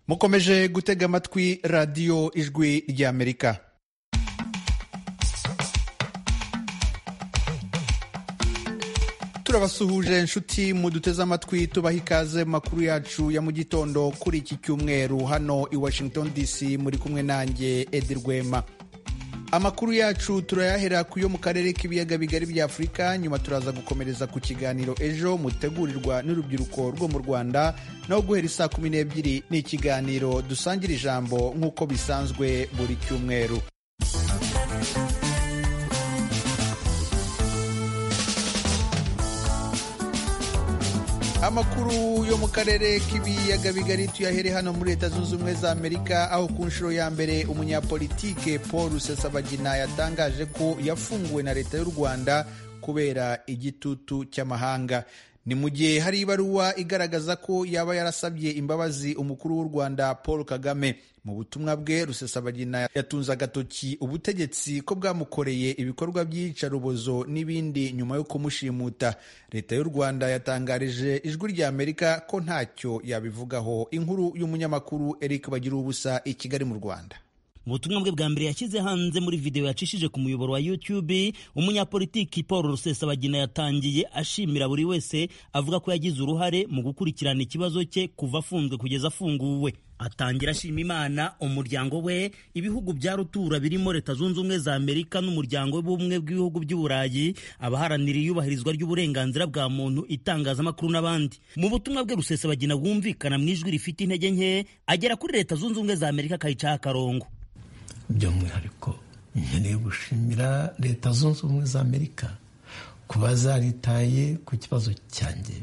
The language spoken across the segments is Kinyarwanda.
mukomeje gutega amatwi radiyo ijwi ry'amerika turabasuhuje inshuti muduteze amatwi tubaha ikaze mu makuru yacu ya mu gitondo kuri iki cyumweru hano i washington dc muri kumwe nanjye edi rwema amakuru yacu turayahera ku yo mu karere k'ibiyaga bigari bya afurika nyuma turaza gukomereza ku kiganiro ejo mutegurirwa n'urubyiruko rwo mu rwanda naho guhera isaa kumi n'ebyiri ni ikiganiro dusangira ijambo nk'uko bisanzwe buri cyumweru amakuru yo mu karere k'ibiyaga bigari tuyahere hano muri leta zunze ubumwe za amerika aho ku nshuro ya mbere umunyapolitike paul rusesabagina yatangaje ko yafunguwe na leta y'u rwanda kubera igitutu cy'amahanga ni mu gihe hari ibaruwa igaragaza ko yaba yarasabye imbabazi umukuru w'u rwanda paul kagame mu butumwa bwe rusesabagina yatunze agatoki ubutegetsi ko bwamukoreye ibikorwa by'iyicarubozo n'ibindi nyuma yo kumushimuta leta y'u rwanda yatangarije ijwi rya amerika ko ntacyo yabivugaho inkuru y'umunyamakuru eric bagira ubusa i kigali mu rwanda mu butumwa bwe bwa mbere yashyize hanze muri video yacishije ku muyoboro wa YouTube umunyapolitiki Paul Rusesabagina yatangiye ashimira buri wese avuga ko yagize uruhare mu gukurikirana ikibazo cye kuva afunzwe kugeza afunguwe atangira ashima imana umuryango we ibihugu bya rutura birimo leta zunze ubumwe za amerika n'umuryango w'ubumwe bw'ibihugu by'uburayi abaharanira iyubahirizwa ry'uburenganzira bwa muntu itangazamakuru n'abandi mu butumwa bwe rusesabagina bwumvikana mu ijwi rifite intege nke agera kuri leta zunze ubumwe za amerika akayicaho akarongo by'umwihariko nkeneye gushimira leta zunze ubumwe za amerika kuba zaritaye ku kibazo cyanjye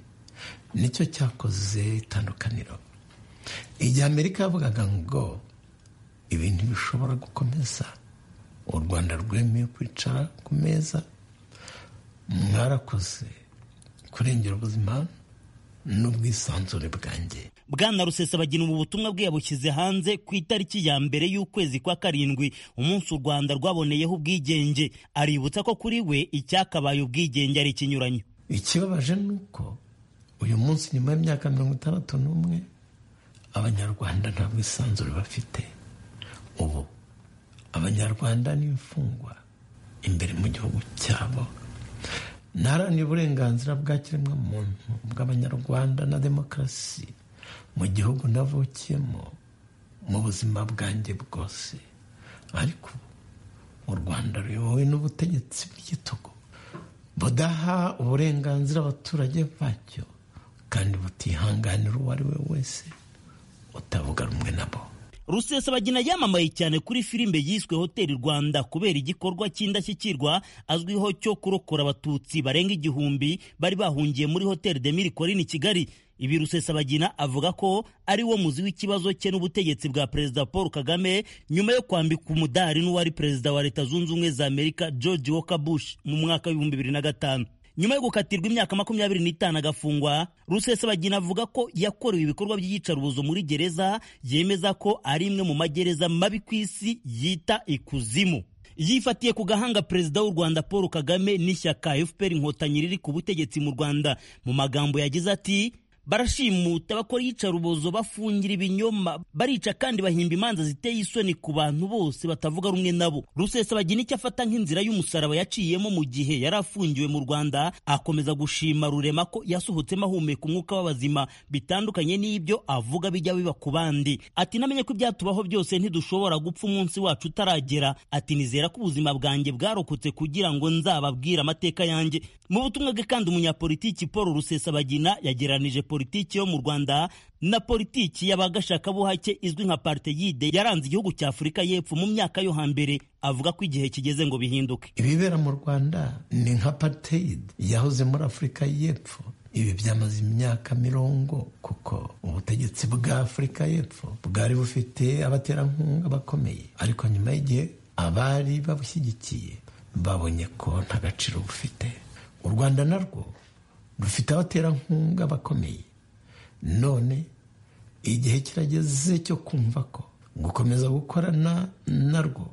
nicyo cyakoze itandukaniro igihe amerika yavugaga ngo ibintu bishobora gukomeza u rwanda rwemeye kwicara ku meza mwarakoze kurengera ubuzima n'ubwisanzure bwanjye bwana rusesabagina ubu butumwa bwe yabushyize hanze ku itariki ya mbere y'ukwezi kwa karindwi umunsi u rwanda rwaboneyeho ubwigenge aributsa ko kuri we icyakabaye ubwigenge ari ikinyuranyo ikibabaje ni uko uyu munsi nyuma y'imyaka mirongo itandatu n'umwe abanyarwanda nta bwisanzure bafite ubu abanyarwanda n'imfungwa imbere mu gihugu cyabo ntaharanira uburenganzira bwa kiremwamuntu bw'abanyarwanda na demokarasi mu gihugu navukiyemo mu buzima bwanjye bwose ariko u rwanda ruyobowe n'ubutegetsi bw'igitugu budaha uburenganzira abaturage bacyo kandi butihanganira uwo ari we wese utavuga rumwe nabo rusesabagina yamamaye cyane kuri filime yiswe hoteli rwanda kubera igikorwa cy'indashyikirwa azwiho cyo kurokora abatutsi barenga igihumbi bari bahungiye muri hoteli de mille colline kigali ibi rusesabagina avuga ko ari wo muzi w'ikibazo cye n'ubutegetsi bwa perezida paul kagame nyuma yo kwambika umudari n'uwari perezida wa leta zunze ubumwe za amerika george walker bush mu mwaka w'ibihumbi bibiri na gatanu nyuma yo gukatirwa imyaka makumyabiri n'itanu agafungwa rusesabagina avuga ko yakorewe ibikorwa by'iyicarubozo muri gereza yemeza ko ari imwe mu magereza mabi ku isi yita ikuzimu yifatiye ku gahanga perezida w'u rwanda paul kagame n'ishyaka fpr inkotanyi riri ku butegetsi mu rwanda mu magambo yagize ati barashimuta bakora iyicarubozo bafungira ibinyoma barica kandi bahimba imanza ziteye isoni ku bantu bose batavuga rumwe nabo rusesabagina icyo afata nk'inzira y'umusaraba yaciyemo mu gihe yari afungiwe mu rwanda akomeza gushima rurema ko yasohotsemo ahumeka umwuka w'abazima bitandukanye n'ibyo avuga bijya biba ku bandi ati namenye ko ibyatubaho byose ntidushobora gupfa umunsi wacu utaragera ati nizera ko ubuzima bwanjye bwarokotse kugira ngo nzababwire amateka yanjye mu butumwa bwe kandi umunyapolitiki paul rusesabagina yageranije politiki yo mu rwanda na politiki y'abagashakabuhake izwi nka parteyide yaranze igihugu cya afurika y'epfo mu myaka yo hambere avuga ko igihe kigeze ngo bihinduke ibibera mu rwanda ni nka parteyide yahoze muri afurika y'epfo ibi byamaze imyaka mirongo kuko ubutegetsi bwa afurika y'epfo bwari bufite abaterankunga bakomeye ariko nyuma y'igihe abari babushyigikiye babonye ko nta gaciro bufite u rwanda narwo rufite abaterankunga bakomeye none igihe kirageze cyo kumva ko gukomeza gukorana narwo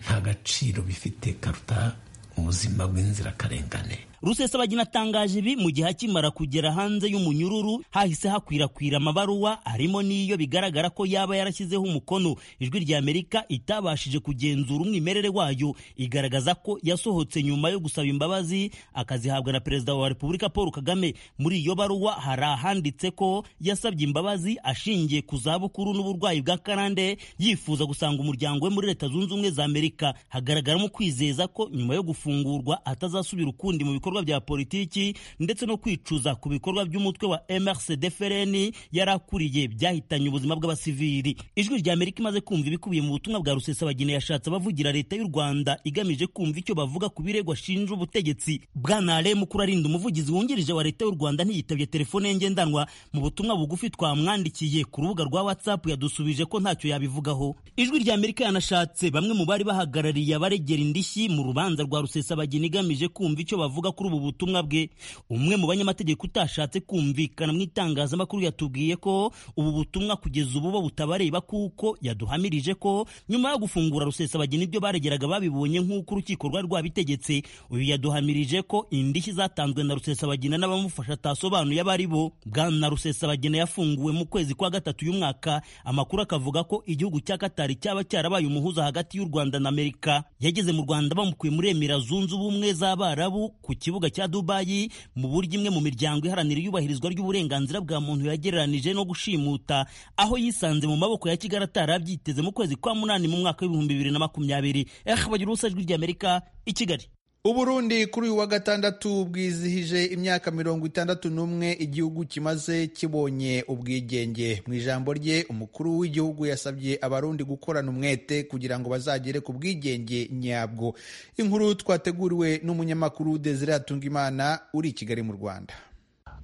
nta gaciro bifite karuta ubuzima bw'inzirakarengane rusesabagina atangaje ibi mu gihe akimara kugera hanze y'umunyururu hahise hakwirakwira amabaruwa harimo n'iyo bigaragara ko yaba yarashyizeho umukono ijwi rya amerika itabashije kugenzura umwimerere wayo igaragaza ko yasohotse nyuma yo gusaba imbabazi akazihabwa na perezida wa repubulika paul kagame muri iyo baruwa hari ahanditse ko yasabye imbabazi ashingiye ku zabukuru n'uburwayi bwa karande yifuza gusanga umuryango we muri leta zunze ubumwe za amerika hagaragaramo kwizeza ko nyuma yo gufungurwa atazasubira ukundi mu bikorwa bya politiki ndetse no kwicuza ku bikorwa by'umutwe wa MRCD Fereni yari akuriye byahitanye ubuzima bw'abasivili ijwi rya Amerika imaze kumva ibikubiye mu butumwa bwa Rusesabagina yashatse abavugira leta y'u Rwanda igamije kumva icyo bavuga ku birego ashinja ubutegetsi bwana Ale Mukuru arinda umuvugizi wungirije wa leta y'u Rwanda ntiyitabye telefone ye ngendanwa mu butumwa bugufi twamwandikiye ku rubuga rwa WhatsApp yadusubije ko ntacyo yabivugaho ijwi rya Amerika yanashatse bamwe mu bari bahagarariye abaregera indishyi mu rubanza rwa Rusesabagina igamije kumva icyo bavuga kuri ubu butumwa bwe umwe mu banyamategeko utashatse kumvikana mu itangazamakuru yatubwiye ko ubu butumwa kugeza ubu bo butabareba kuko yaduhamirije ko nyuma yo gufungura rusesabagina ibyo baregeraga babibonye nk'uko urukiko rwari rwabitegetse uyu yaduhamirije ko indishyi zatanzwe na rusesabagina n'abamufasha atasobanuye abari bo bwana rusesabagina yafunguwe mu kwezi kwa gatatu y'umwaka amakuru akavuga ko igihugu cya katari cyaba cyarabaye umuhuza hagati y'u rwanda na amerika yageze mu rwanda bamukuye muri emira zunze ubumwe z'abarabu ku kibuga cya dubayi mu buryo imwe mu miryango iharanira iyubahirizwa ry'uburenganzira bwa muntu yagereranije no gushimuta aho yisanze mu maboko ya kigali atarabyiteze mu kwezi kwa munani mu mwaka w'ibihumbi bibiri na makumyabiri eh bagira ubusa ijwi ry'amerika i kigali uburundi kuri uyu wa gatandatu bwizihije imyaka mirongo itandatu n'umwe igihugu kimaze kibonye ubwigenge mu ijambo rye umukuru w'igihugu yasabye abarundi gukorana umwete kugira ngo bazagere ku bwigenge nyabwo inkuru twateguriwe n'umunyamakuru desire hatungimana uri i kigali mu rwanda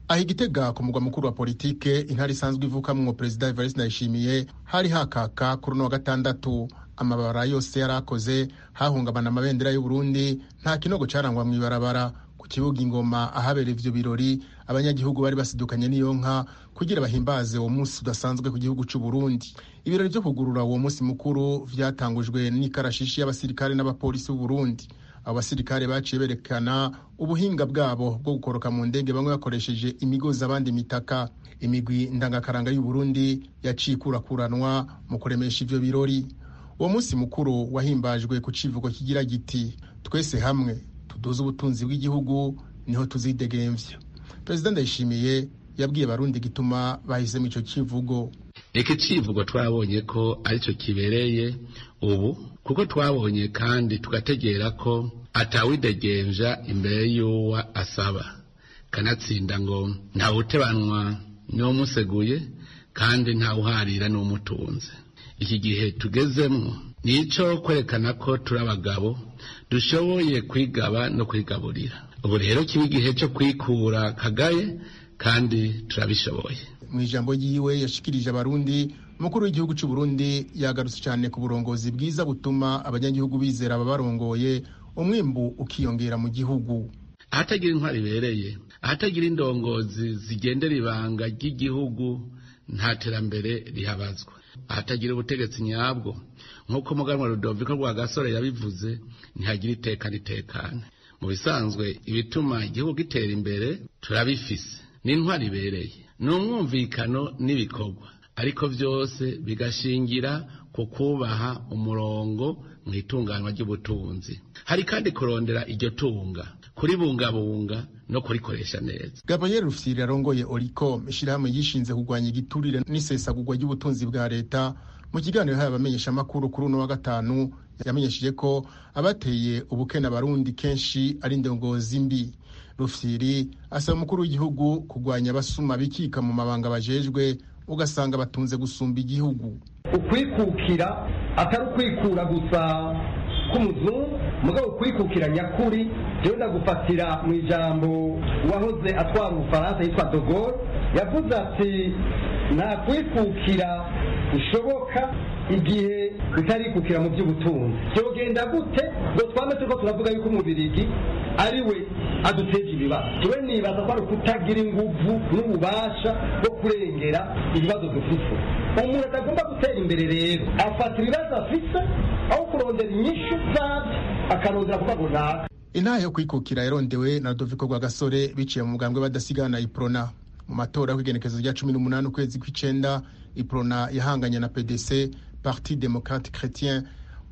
aho igitega ku mugwa mukuru wa politike intara isanzwe ivukamwo perezida evariste ndayishimiye hari hakaka kuri uno wa gatandatu amabara yose yari akoze hahungabana amabendera y'uburundi nta kinogo carangwa mu ibarabara ku kibuga ingoma ahabera ivyo birori abanyagihugu bari basidukanye n'iyo nka kugira bahimbaze uwo munsi udasanzwe ku gihugu c'uburundi ibirori vyo kugurura uwo munsi mukuru vyatangujwe n'ikarashishi y'abasirikare n'abapolisi b'uburundi abo basirikare baciye berekana ubuhinga bwabo bwo gukoroka mu ndege bamwe bakoresheje imigozi abandi imitaka imigwi ndangakaranga y'uburundi yaciye ikurakuranwa mu kuremesha ivyo birori uwo munsi mukuru wahimbajwe ku civugo kigira giti twese hamwe tuduze ubutunzi bw'igihugu niho tuzidegemvya perezida ndayishimiye yabwiye barundi gituma bahisemo ico civugo iki civugo twabonye ko aricyo kibereye ubu kuko twabonye kandi tugategera ko atawidegemvya imbere y'uwa asaba kanatsinda ngo ntawutebanwa n'uwamuseguye kandi ntawuharira n'umutunze iki gihe tugezemo ni icyo kwerekana ko turi abagabo dushoboye kwigaba no kwigaburira ubu rero kiba igihe cyo kwikura kagaye kandi turabishoboye mu ijambo ryiwe yashikirije abarundi umukuru w'igihugu cy'u Burundi yagarutse cyane ku burongozi bwiza butuma abanyagihugu bizera ababarongoye umwimbu ukiyongera mu gihugu ahatagira intwari ibereye ahatagira indongozi zigendera ibanga ry'igihugu nta terambere rihabazwa ahatagira ubutegetsi nyabwo nk'uko muganwa rudoviko rwa gasore yabivuze ntihagira iteka ritekane mu bisanzwe ibituma igihugu gitera imbere turabifise n'intwari ibereye ni umwumvikano n'ibikorwa ariko byose bigashingira ku kubaha umurongo mu itunganywa ry'ubutunzi hari kandi kurondera iryo tunga kuribungabunga no kurikoresha neza gabriel rufyiri arongoye oricom ishyirahamwe yishinze kurwanya igiturire n'isesagurwa ry'ubutunzi bwa leta mu kiganiro hari abamenyeshamakuru kuri uno wa gatanu yamenyesheje ko abateye ubukene abarundi kenshi ari indongozi mbi rufyiri asaba umukuru w'igihugu kurwanya abasuma bikika mu mabanga bajejwe ugasanga batunze gusumba igihugu ukwikukira atari ukwikura gusa k'umuzungu mugabo ukwikukira nyakuri rero ndagufatira mu ijambo uwahoze atwara ubufaransa yitwa dogore yavuze ati nta kwikukira bishoboka igihe utarikukira mu by'ubutunzi byogenda gute ngo twame turiko turavuga yuko umubirigi ari we aduteje ibibazo tuwe nibaza ko ari ukutagira inguvu n'ububasha bwo kurengera ibibazo dufite umuntu atagomba gutera imbere rero afata ibibazo afise aho kurondera inyishu zabyo akarondera kubago naka intaha yo kwikukira yarondewe na Rodoviko Rwagasore biciye mu mugambwe badasigana iprona mu matora yo kw'igenekerezo rya cumi n'umunani ukwezi kw'icenda iprona yahanganye na pdc parti democrate chrétien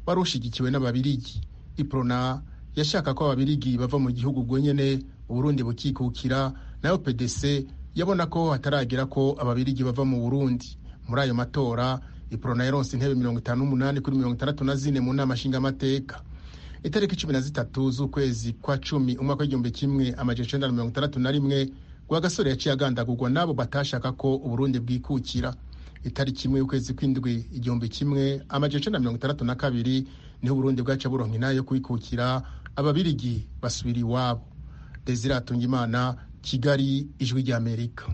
wari ushigikiwe n'ababirigi iprona yashaka ko ababirigi bava mu gihugu gwenyene uburundi bukikukira nayo pdc yabona ko hataragira ko ababirigi bava mu burundi muri ayo matora iprona yaronse intebe mirongo itanu n'umunani kuri mirongo itandatu na zine mu nama nshingamateka itariki cumi na zitatu z'ukwezi kwa cumi umwaka w'igihumbi kimwe amajana icenda na mirongo itandatu na rimwe rwagasore yaciye agandagurwa n'abo batashaka ko uburundi bwikukira itariki imwe y'ukwezi kw'indwi igihumbi kimwe amajana icenda na mirongo itandatu na kabiri niho uburundi bwaca buronka inaha yo kwikukira ababirigi basubira iwabo desire atungimana kigali ijwi ry'amerika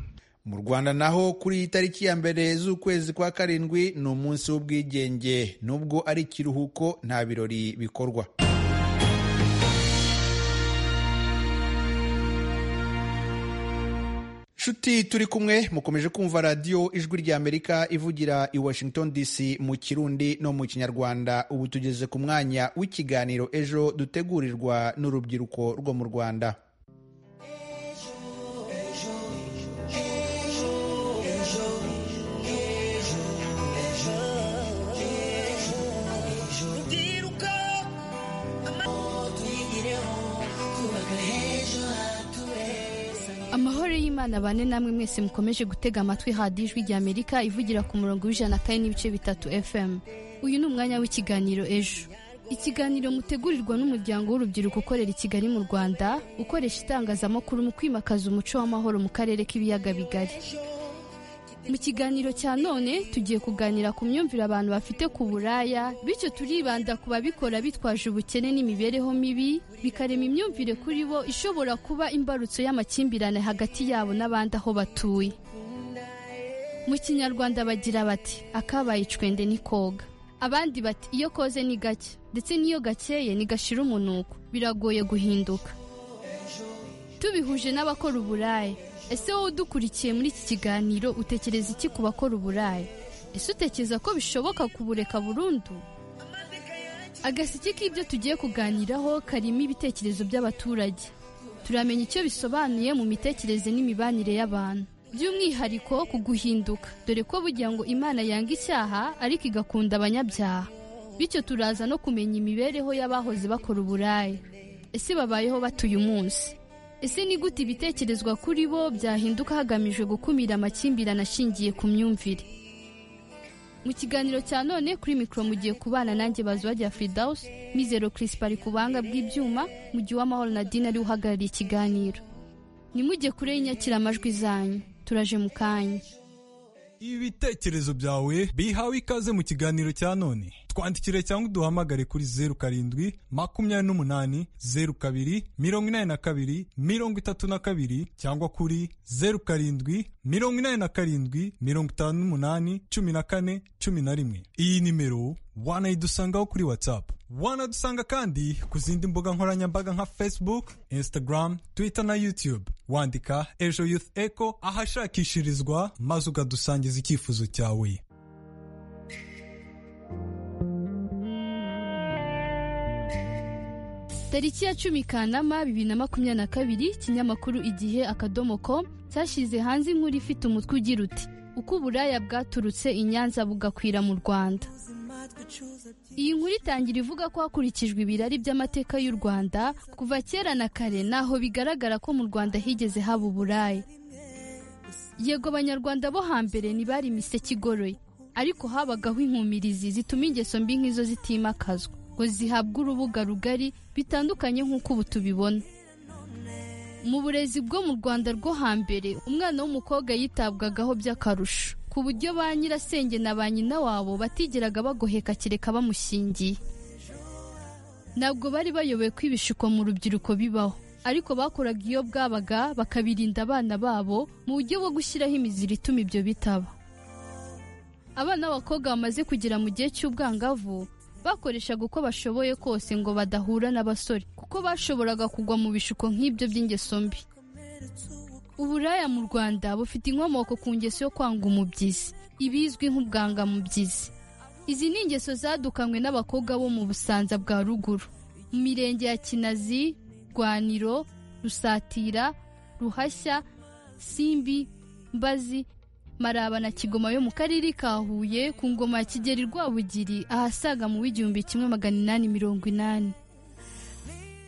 mu rwanda naho kuri iyi tariki ya mbere z'ukwezi kwa karindwi ni umunsi w'ubwigenge nubwo ari ikiruhuko nta birori bikorwa nshuti turi kumwe mukomeje kumva radiyo ijwi rya amerika ivugira i washington dc mu kirundi no mu kinyarwanda ubu tugeze ku mwanya w'ikiganiro ejo dutegurirwa n'urubyiruko rwo mu rwanda amahoro y'imana bane namwe mwese mukomeje gutega amatwi hadi ijwi rya amerika ivugira ku murongo w'ijana kane n'ibice bitatu fm uyu ni umwanya w'ikiganiro ejo ikiganiro mutegurirwa n'umuryango w'urubyiruko ukorera i kigali mu rwanda ukoresha itangazamakuru mu kwimakaza umuco w'amahoro mu karere k'ibiyaga bigari mu kiganiro cya none tugiye kuganira ku myumvire abantu bafite ku buraya bityo turibanda ku babikora bitwaje ubukene n'imibereho mibi bikarema imyumvire kuri bo ishobora kuba imbarutso y'amakimbirane hagati yabo n'abandi aho batuye mu kinyarwanda bagira bati akabaye icwende ni koga abandi bati iyo koze ni gake ndetse n'iyo gakeye ni gashira umunuko biragoye guhinduka tubihuje n'abakora uburaya ese wowe udukurikiye muri iki kiganiro utekereza iki ku bakora uburaya ese utekereza ko bishoboka kubureka burundu agaseke k'ibyo tugiye kuganiraho karimo ibitekerezo by'abaturage turamenya icyo bisobanuye mu mitekerereze n'imibanire y'abantu by'umwihariko ku guhinduka dore ko bugira ngo imana yanga icyaha ariko igakunda abanyabyaha bityo turaza no kumenya imibereho y'abahoze bakora uburaya ese babayeho batuye umunsi ese ni gute ibitekerezwa kuri bo byahinduka hagamijwe gukumira amakimbirane ashingiye ku myumvire mu kiganiro cya none kuri mikoro mugiye kubana nanjye bazwajya firidawusi mizero kirisipa ari ku buhanga bw'ibyuma mu gihe uw'amahoro na dina ariwe uhagarariye ikiganiro nimujye kure y'inyakiramajwi zanyu turaje mu kanya ibitekerezo byawe bihawe ikaze mu kiganiro cya none twandikire cyangwa uduhamagare kuri zeru karindwi makumyabiri n'umunani zeru kabiri mirongo inani na kabiri mirongo itatu na kabiri cyangwa kuri zeru karindwi mirongo inani na karindwi mirongo itanu n'umunani cumi na kane cumi na rimwe iyi nimero wanayidusangaho kuri whatsapp wanadusanga kandi ku zindi mbuga nkoranyambaga nka facebook instagram twitter na youtube wandika ejo youth eco ahashakishirizwa maze ukadusangiza icyifuzo cyawe tariki ya cumi kanama bibiri na makumyabiri na kabiri ikinyamakuru igihe akadomo com cyashyize hanze inkuru ifite umutwe ugira uti uko uburaya bwaturutse i nyanza bugakwira mu rwanda iyi nkuru itangira ivuga ko hakurikijwe ibirari by'amateka y'u rwanda kuva kera na kare naho bigaragara ko mu rwanda higeze haba uburaya yego abanyarwanda bo hambere ntibari imiseke igoroye ariko habagaho inkumirizi zituma ingeso mbi nk'izo zitimakazwa ngo zihabwe urubuga rugari bitandukanye nk'uko ubu tubibona mu burezi bwo mu rwanda rwo hambere umwana w'umukobwa yitabwagaho by'akarusho ku buryo ba nyirasenge na ba nyina wabo batigeraga bagoheka kereka bamushingiye ntabwo bari bayoboye ko ibishuko mu rubyiruko bibaho ariko bakoraga iyo bwabaga bakabirinda abana babo mu buryo bwo gushyiraho imiziri ituma ibyo bitaba abana b'abakobwa bamaze kugera mu gihe cy'ubwangavu bakoreshaga uko bashoboye kose ngo badahura n'abasore kuko bashoboraga kugwa mu bishuko nk'ibyo by'ingeso mbi uburaya mu rwanda bufite inkomoko ku ngeso yo kwanga umubyizi ibizwi nk'ubwangamubyizi izi ni ingeso zadukanywe n'abakobwa bo mu busanza bwa ruguru mu mirenge ya kinazi rwaniro rusatira ruhashya simbi mbazi maraba na kigoma yo mu karere ka huye ku ngoma ya kigeri rwabugiri ahasaga mu w'igihumbi kimwe magana inani mirongo inani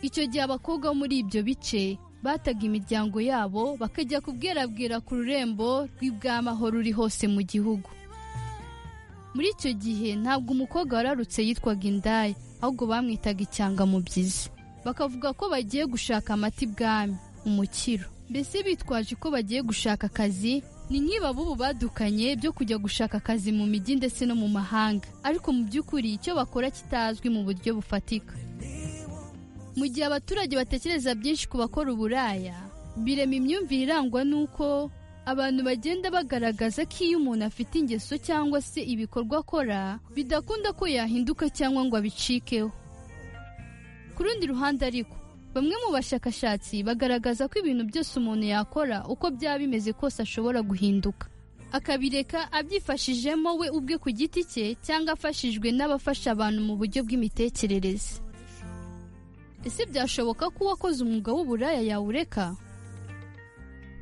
icyo gihe abakobwa bo muri ibyo bice bataga imiryango yabo bakajya kubwerabwera ku rurembo rw'ibwamaho ruri hose mu gihugu muri icyo gihe ntabwo umukobwa wararutse yitwaga indaya ahubwo bamwitaga icyangamubyizi bakavuga ko bagiye gushaka amata ibwami umukiro mbese bitwaje ko bagiye gushaka akazi ni nkiba b'ubu badukanye byo kujya gushaka akazi mu mijyi ndetse no mu mahanga ariko mu by'ukuri icyo bakora kitazwi mu buryo bufatika mu gihe abaturage batekereza byinshi ku bakora uburaya birema imyumvire irangwa n'uko abantu bagenda bagaragaza ko iyo umuntu afite ingeso cyangwa se ibikorwa akora bidakunda ko yahinduka cyangwa ngo abicikeho ku rundi ruhande ariko bamwe mu bashakashatsi bagaragaza ko ibintu byose umuntu yakora uko byaba bimeze kose ashobora guhinduka akabireka abyifashijemo we ubwe ku giti cye cyangwa afashijwe n'abafasha abantu mu buryo bw'imitekerereze ese byashoboka ko uwakoze umwuga w'uburaya yawureka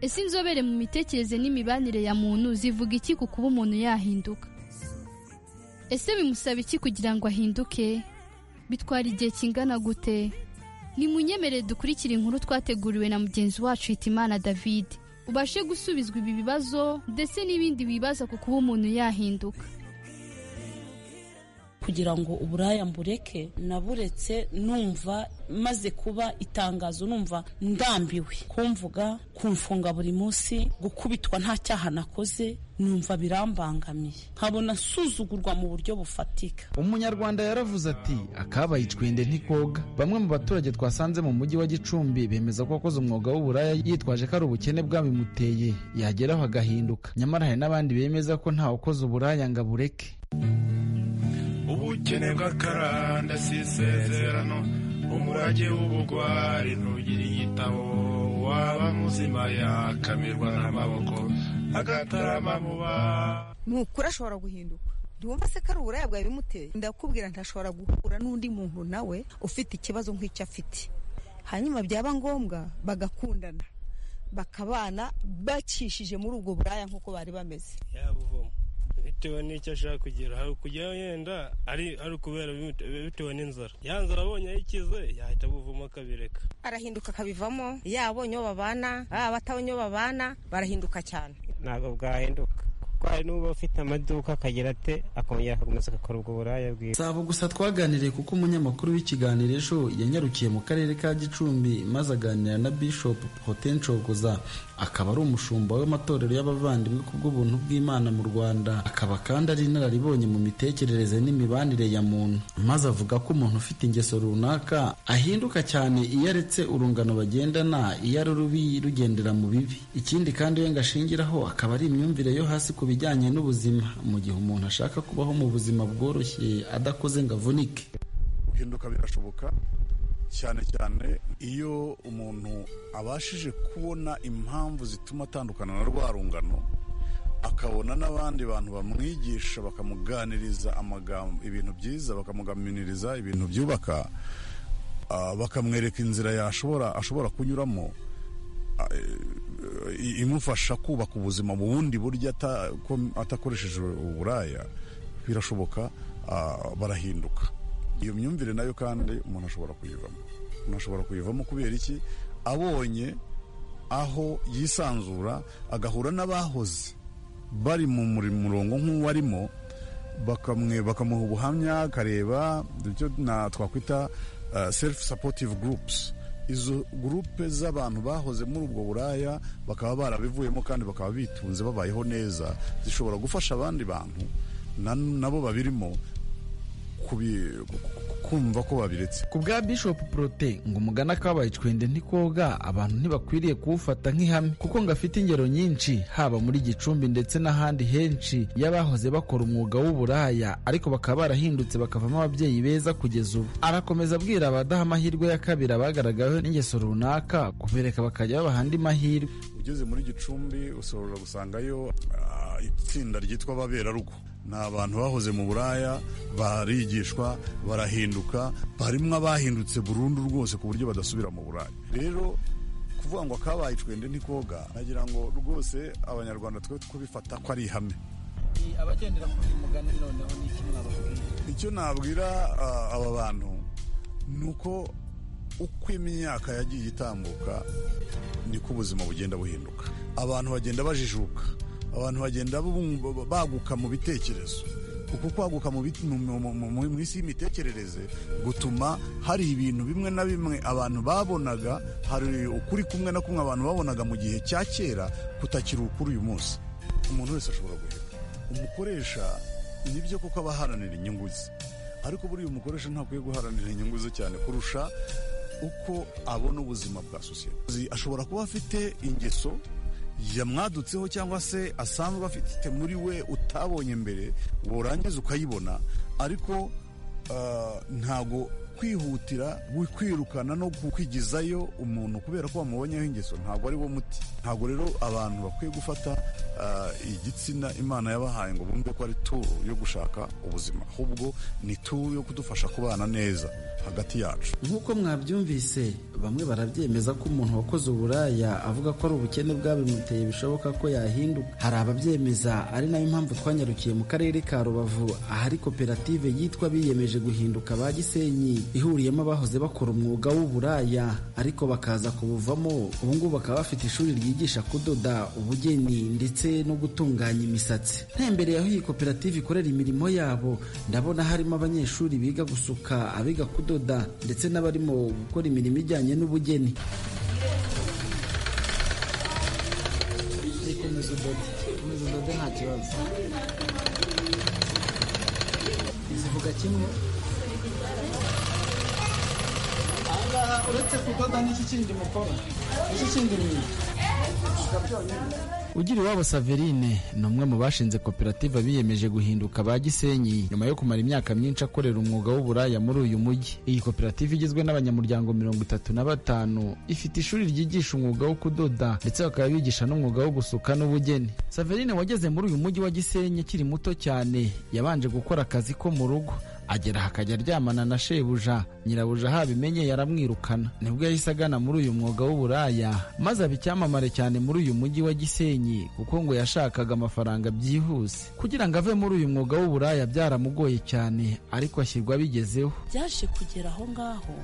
ese inzobere mu mitekerereze n'imibanire ya muntu zivuga iki ku kuba umuntu yahinduka ese bimusaba iki kugira ngo ahinduke bitwara igihe kingana gute ni munyemere dukurikire inkuru twateguriwe na mugenzi wacu hitimana david ubashe gusubizwa ibi bibazo ndetse n'ibindi bibaza ku kuba umuntu yahinduka kugira ngo uburaya mbureke naburetse numva maze kuba itangazo numva ndambiwe kumvuga kumfunga buri munsi gukubitwa nta cyaha nakoze numva birambangamiye nkabona nsuzugurwa mu buryo bufatika umunyarwanda yaravuze ati akabaye icwende ntikoga bamwe mu baturage twasanze mu mujyi wa gicumbi bemeza ko wakoze umwuga w'uburaya yitwaje ko ari ubukene bwabimuteye yageraho agahinduka nyamara hari n'abandi bemeza ko ntawe ukoze uburaya ngo abureke ubukene bw'akaranda si isezerano umurage w'ubugwari ntugira igitabo waba muzima yakamirwa n'amaboko agatarama mu ba nukuri ashobora guhinduka ntiwumva se ko ari uburaya bwawe bimuteye ndakubwira ntashobora guhura n'undi muntu nawe ufite ikibazo nk'icyo afite hanyuma byaba ngombwa bagakundana bakabana bacishije muri ubwo buraya nk'uko bari bameze bitewe n'icyo ashaka kugira hari kujyaho yenda ari ukubera bitewe n'inzara ya nzara abonye ayikize yahita abuvamo akabireka arahinduka akabivamo yabonye uwo babana baba batabonye uwo babana barahinduka cyane ntabwo bwahinduka kuko hari n'uba ufite amaduka akagira ate akongera akakomeza agakora ubwo buraya bwiwe si abo gusa twaganiriye kuko umunyamakuru w'ikiganiro ejo yanyarukiye mu karere ka gicumbi maze aganira na bishop potenshogoza akaba ari umushumba w'amatorero y'abavandimwe ku bw'ubuntu bw'imana mu rwanda akaba kandi ari inararibonye mu mitekerereze n'imibanire ya muntu maze avuga ko umuntu ufite ingeso runaka ahinduka cyane iyo aretse urungano bagendana iyo ari rubi rugendera mu bibi ikindi kandi we ngo ashingiraho akaba ari imyumvire yo hasi ku bijyanye n'ubuzima mu gihe umuntu ashaka kubaho mu buzima bworoshye adakoze ngo avunike guhinduka birashoboka cyane cyane iyo umuntu abashije kubona impamvu zituma atandukana na rwa rungano akabona n'abandi bantu bamwigisha bakamuganiriza amagambo ibintu byiza bakamugaminiriza ibintu byubaka bakamwereka inzira yashobora ashobora kunyuramo imufasha kubaka ubuzima bundi buryo atakoresheje uburaya birashoboka barahinduka iyo myumvire nayo kandi umuntu ashobora kuyivamo umuntu ashobora kuyivamo kubera iki abonye aho yisanzura agahura n'abahoze bari mu murongo nk'uwarimo bakamuha ubuhamya akareba ibyo twakwita selifu sapotive gurupusi izo gurupe z'abantu bahoze muri ubwo buraya bakaba barabivuyemo kandi bakaba bitunze babayeho neza zishobora gufasha abandi bantu nabo babirimo kumva ko babiretse ku bwa bishop prote ngo umugana kabaye icwende ntikoga abantu ntibakwiriye kuwufata nk'ihame kuko ngo afite ingero nyinshi haba muri gicumbi ndetse n'ahandi henshi y'abahoze bakora umwuga w'uburaya ariko bakaba barahindutse bakavamo ababyeyi beza kugeza ubu arakomeza abwira abadaha amahirwe ya kabiri abagaragaweho n'ingeso runaka kubereka bakajya babaha andi mahirwe ugeze muri gicumbi ushobora gusangayo itsinda ryitwa ababerarugo ni abantu bahoze mu buraya barigishwa barahinduka barimo abahindutse burundu rwose ku buryo badasubira mu buraya rero kuvuga ngo akabaye icwende ntikoga nagira ngo rwose abanyarwanda twe kubifata ko ari ihame abagendera kuri uyu mugani noneho ni iki mwababwira icyo nabwira ah, aba bantu ni uko uko imyaka yagiye itambuka niko ubuzima bugenda buhinduka abantu bagenda bajijuka abantu bagenda bumva- baguka mu bitekerezo kuko kwaguka mu bit- mu- mu- mu- mu- mu isi y'imitekerereze gutuma hari ibintu bimwe na bimwe abantu babonaga hari ukuri kumwe na kumwe abantu babonaga mu gihe cya kera kutakiri ukuri uyu munsi umuntu wese ashobora guheka umukoresha nibyo kuko aba aharanira inyungu ze ariko buriya umukoresha ntakwiye guharanira inyungu ze cyane kurusha uko abona ubuzima bwa sosiyete Uzi, ashobora kuba afite ingeso yamwadutseho cyangwa se asanzwe afite muri we utabonye mbere warangiza ukayibona ariko ah, ntago kwihutira gu- kwirukana no kwigizayo umuntu kubera ko wamubonyeho ingeso ntabwo ari wo muti ntabwo rero abantu bakwiye gufata ah, igitsina imana yabahaye ngo bumve ko ari tu yo gushaka ubuzima ahubwo ni tu yo kudufasha kubana neza hagati yacu nk'uko mwabyumvise bamwe barabyemeza ko umuntu wakoze uburaya avuga ko ari ubukene bwabimuteye bishoboka ko yahinduka hari ababyemeza ari nayo mpamvu twanyarukiye mu karere ka rubavu ahari koperative yitwa biyemeje guhinduka ba gisenyi ihuriyemo abahoze bakora umwuga w'uburaya ariko bakaza kubuvamo ubu ngubu bakaba bafite ishuri ryigisha kudoda ubugeni ndetse no gutunganya imisatsi ntembereye aho iyi koperative ikorera imirimo yabo ndabona harimo abanyeshuri biga gusuka abiga kudoda ndetse n'abarimo gukora imirimo ijyanye n'ubugeni komeza udode komeza udode nta kibazo zivuga kimwe ahangaha uretse kudoda n'iki kindi mukora iki kindi mwiga gusuka byonyine ugira iwabo saverine ni umwe mu bashinze koperative biyemeje guhinduka ba gisenyi nyuma yo kumara imyaka myinshi akorera umwuga w'uburaya muri uyu mujyi iyi koperative igizwe n'abanyamuryango mirongo itatu na batanu ifite ishuri ryigisha umwuga wo kudoda ndetse bakaba bigisha n'umwuga wo gusuka n'ubugeni saverine wageze muri uyu mujyi wa gisenyi akiri muto cyane yabanje gukora akazi ko mu rugo agera aha akajya aryamana na shebuja nyirabuja habimenye yaramwirukana nibwo yahise agana muri uyu mwuga w'uburaya maze aba icyamamare cyane muri uyu mujyi wa gisenyi kuko ngo yashakaga amafaranga byihuse kugira ngo ave muri uyu mwuga w'uburaya byaramugoye cyane ariko ashyirwa abigezeho byaje kugera aho ngaho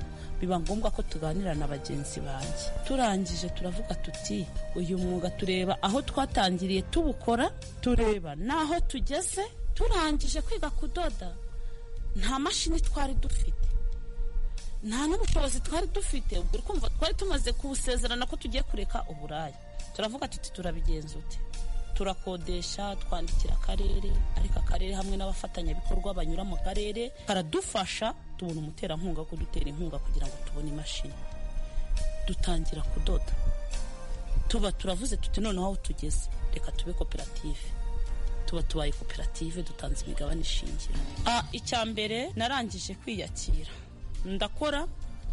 biba ngombwa ko tuganira na bagenzi banjye turangije turavuga tuti uyu mwuga tureba aho twatangiriye tubukora tureba n'aho tugeze turangije kwiga kudoda nta mashini twari dufite nta n'ubushobozi twari dufite ubwo uri kumva twari tumaze gusezerana ko tugiye kureka uburaya turavuga tuti turabigenzute turakodesha twandikira akarere ariko akarere hamwe n'abafatanyabikorwa banyura mu karere karadufasha tubona umuterankunga wo kudutera inkunga kugira ngo tubone imashini dutangira kudoda tuba turavuze tuti noneho aho tugeze reka tube koperative tuba tubaye koperative dutanze imigabane ishingira Ah, icya mbere narangije kwiyakira ndakora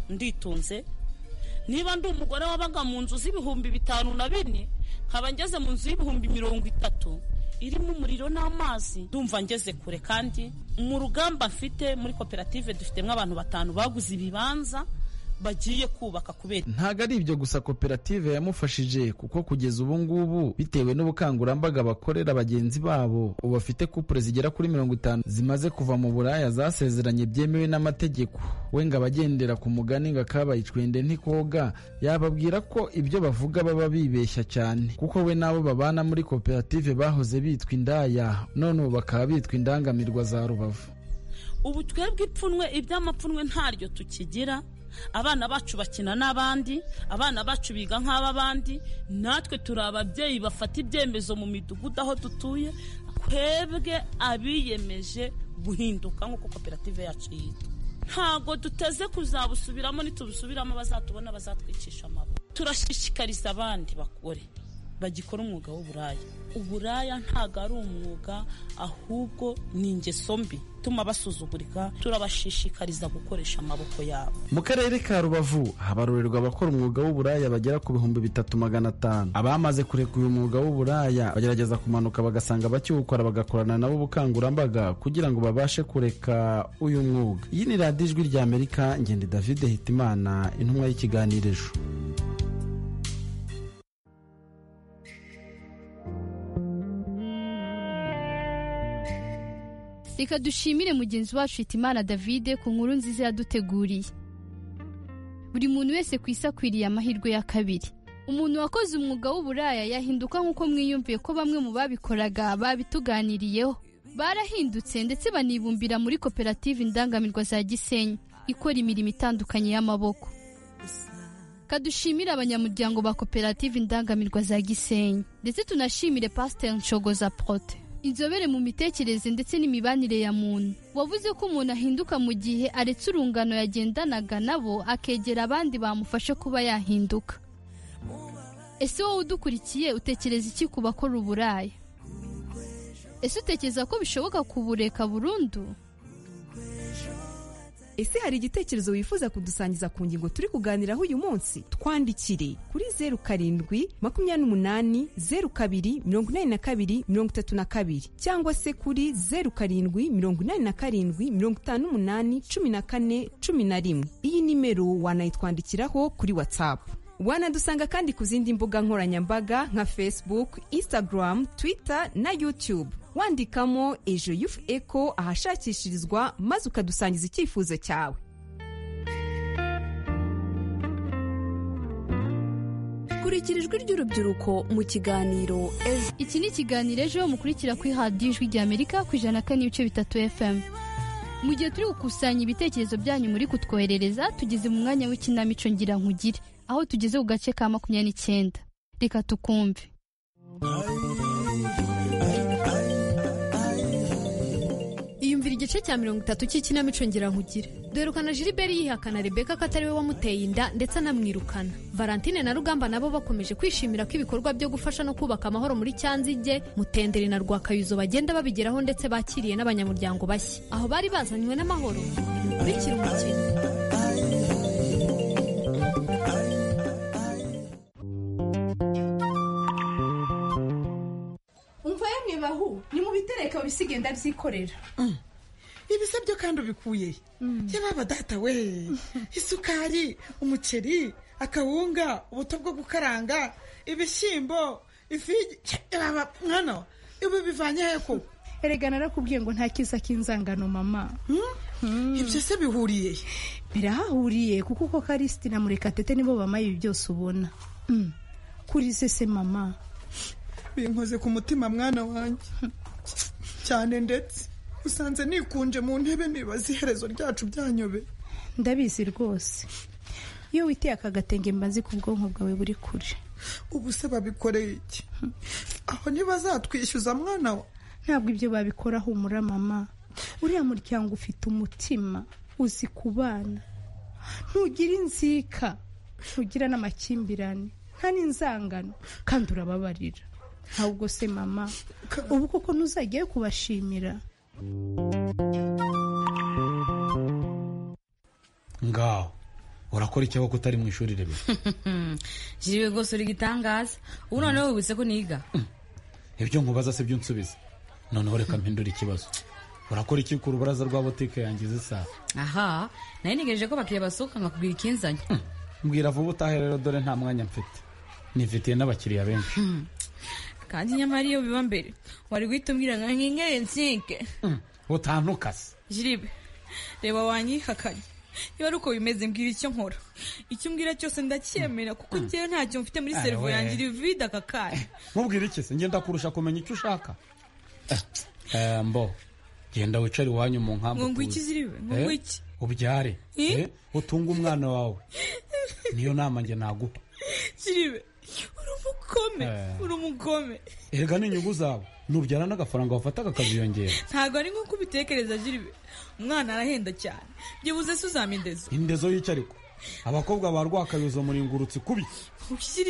nditunze niba ndi umugore wabaga mu nzu z'ibihumbi bitanu na bine nkaba ngeze mu nzu y'ibihumbi mirongo itatu irimo umuriro n'amazi ndumva ngeze kure kandi mu rugamba mfite muri koperative dufitemo abantu batanu baguze ibibanza bagiye kubaka kubera ntabwo ari ibyo gusa koperative yamufashije kuko kugeza ubu ngubu bitewe n'ubukangurambaga bakorera bagenzi babo ubu afite kupure zigera kuri mirongo itanu zimaze kuva mu buraya zasezeranye byemewe n'amategeko we ngo abagendera ku mugani ngo akabaye icwende ntikoga yababwira ko ibyo bavuga baba bibeshya cyane kuko we n'abo babana muri koperative bahoze bitwa indaya none ubu bakaba bitwa indangamirwa za rubavu ubu twebwe ipfunwe iby'amapfunwe ntaryo tukigira abana bacu bakina n'abandi abana bacu biga nk'ab'abandi natwe turi ababyeyi bafata ibyemezo mu midugudu aho dutuye twebwe abiyemeje guhinduka nk'uko koperative yacu yitwa ntabwo duteze kuzabusubiramo nitubusubiramo bazatubona bazatwicisha amaboko turashishikariza abandi bagore bagikora umwuga w'uburaya uburaya ntabwo ari umwuga ahubwo ni ingeso mbi ituma basuzugurika turabashishikariza gukoresha amaboko yabo mu karere ka rubavu habarurerwa abakora umwuga w'uburaya bagera ku bihumbi bitatu magana atanu abamaze kureka uyu mwuga w'uburaya bagerageza kumanuka bagasanga bakiwukora bagakorana nabo ubukangurambaga kugira ngo babashe kureka uyu mwuga iyi ni radiyo ijwi rya amerika ngende david hitimana intumwa y'ikiganiro reka dushimire mugenzi wacu Hitimana David ku nkuru nziza yaduteguriye buri muntu wese ku isi akwiriye amahirwe ya kabiri umuntu wakoze umwuga w'uburaya yahinduka nk'uko mwiyumviye ko bamwe mu babikoraga babituganiriyeho barahindutse ndetse banibumbira muri koperative indangamirwa za gisenyi ikora imirimo itandukanye y'amaboko kadushimire abanyamuryango ba koperative indangamirwa za gisenyi ndetse tunashimire pasiteri nshogoza prote inzobere mu mitekerereze ndetse n'imibanire ya muntu wavuze ko umuntu ahinduka mu gihe aretse urungano yagendanaga nabo akegera abandi bamufasha kuba yahinduka ese wowe udukurikiye utekereza iki ku bakora uburaya ese utekereza ko bishoboka kubureka burundu ese hari igitekerezo wifuza kudusangiza ku ngingo turi kuganiraho uyu munsi twandikire kuri zeru karindwi makumyabiri n'umunani zeru kabiri mirongo inani na kabiri mirongo itatu na kabiri cyangwa se kuri zeru karindwi mirongo inani na karindwi mirongo itanu n'umunani cumi na kane cumi na rimwe iyi nimero wanayitwandikiraho kuri watsapu wanadusanga kandi ku zindi mbuga nkoranyambaga nka facebook instagram twitter na youtube wandikamo ejo yufu eko ahashakishirizwa maze ukadusangiza icyifuzo cyawe kurikira ijwi ry'urubyiruko mu kiganiro ejo iki ni ikiganiro ejo mukurikira kuri radiyo ijwi rya amerika ku ijana na kane n'ibice bitatu fm mu gihe turi gukusanya ibitekerezo byanyu muri kutwoherereza tugeze mu mwanya w'ikinamico ngira nkugire aho tugeze ku gace ka makumyabiri n'icyenda reka tukumve yumvira igice cya mirongo itatu cy'ikinamico nkugire duherukana Gilbert yihakana rebeka ko atari we wamuteye inda ndetse anamwirukana valentine na rugamba nabo bakomeje kwishimira ko ibikorwa byo gufasha no kubaka amahoro muri cyanzige mutenderi na rwakayuzo bagenda babigeraho ndetse bakiriye n'abanyamuryango bashya aho bari bazanywe n'amahoro kurikira umukino umva yemwe bahu ni mu bitereka bisigenda byikorera ibisabyo kandi ubikuye yababa data we isukari umuceri akawunga ubuto bwo gukaranga ibishyimbo ifi yababa mwana ibi bivanye he ko erega narakubwiye ngo nta kiza k'inzangano mama ibyo se bihuriye he birahahuriye kuko uko karisiti na murekatete nibo bamaye ibi byose ubona kuri sese mama binkoze ku mutima mwana wanjye cyane ndetse usanze nikunje mu ntebe nibaza iherezo ryacu byanyobe ndabizi rwose iyo witeye aka gatenge mbazi ku bwonko bwawe buri kure ubu se babikoreye iki aho ntibazatwishyuza mwana wa ntabwo ibyo babikora humura mama uriya muryango ufite umutima uzi ku bana ntugire inzika ntugira n'amakimbirane nta n'inzangano kandi urababarira ahubwo se mama ubu koko ntuzajyayo kubashimira ngaho urakora icyaho ko utari mu ishuri rimwe jiriwe rwose uri gitangaza ubu noneho wibutse ko niga ibyo nkubaza si byo unsubiza noneho reka mpindure ikibazo urakora iki ku rubaraza rwa butike yanjye zisa aha nari ntegereje ko bakiriya basohoka nkakubwira ikinzanye mbwira vuba utahe rero dore nta mwanya mfite nifitiye n'abakiriya benshi kandi nyamara iyo biba mbere wari guhita umbwira ngo nkingere nsike utantukase jiribe reba wanyihakanye niba ari uko bimeze mbwira icyo nkora icyo umbwira cyose ndacyemera kuko njyewe ntacyo mfite muri serivo yanjye iri vide aka kanya nkubwire iki se ngenda kurusha kumenya icyo ushaka mbo genda wicare iwanyu mu nkambu ngwiki ziribe ngwiki ubyare utunge umwana wawe niyo nama njye naguha jiribe umukome uri umugome erega n'inyungu zawe nubyara n'agafaranga wafataga akaziyongera ntabwo ari nk'uko ubitekereza jiribe umwana arahenda cyane byibuze se uzampa indezo indezo y'icyo ariko abakobwa ba rwakayozo muringurutse kubi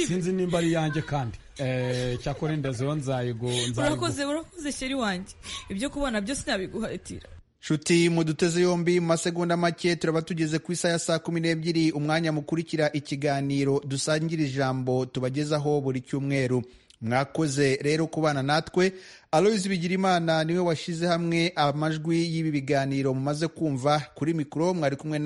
sinzi nimba ari iyanjye kandi Eh, cyakora inda ziba nzayigo nzayigo urakoze urakoze sheri wanjye ibyo kubona byose nabiguhatira nshuti mu duteze yombi mu masegonda make turaba tugeze ku isaha ya saa kumi n'ebyiri umwanya mukurikira ikiganiro dusangira ijambo tubagezaho buri cyumweru mwakoze rero kubana natwe aloyizi bigirimana niwe washyize hamwe amajwi y'ibi biganiro mumaze kumva kuri mikoro mwari kumwe na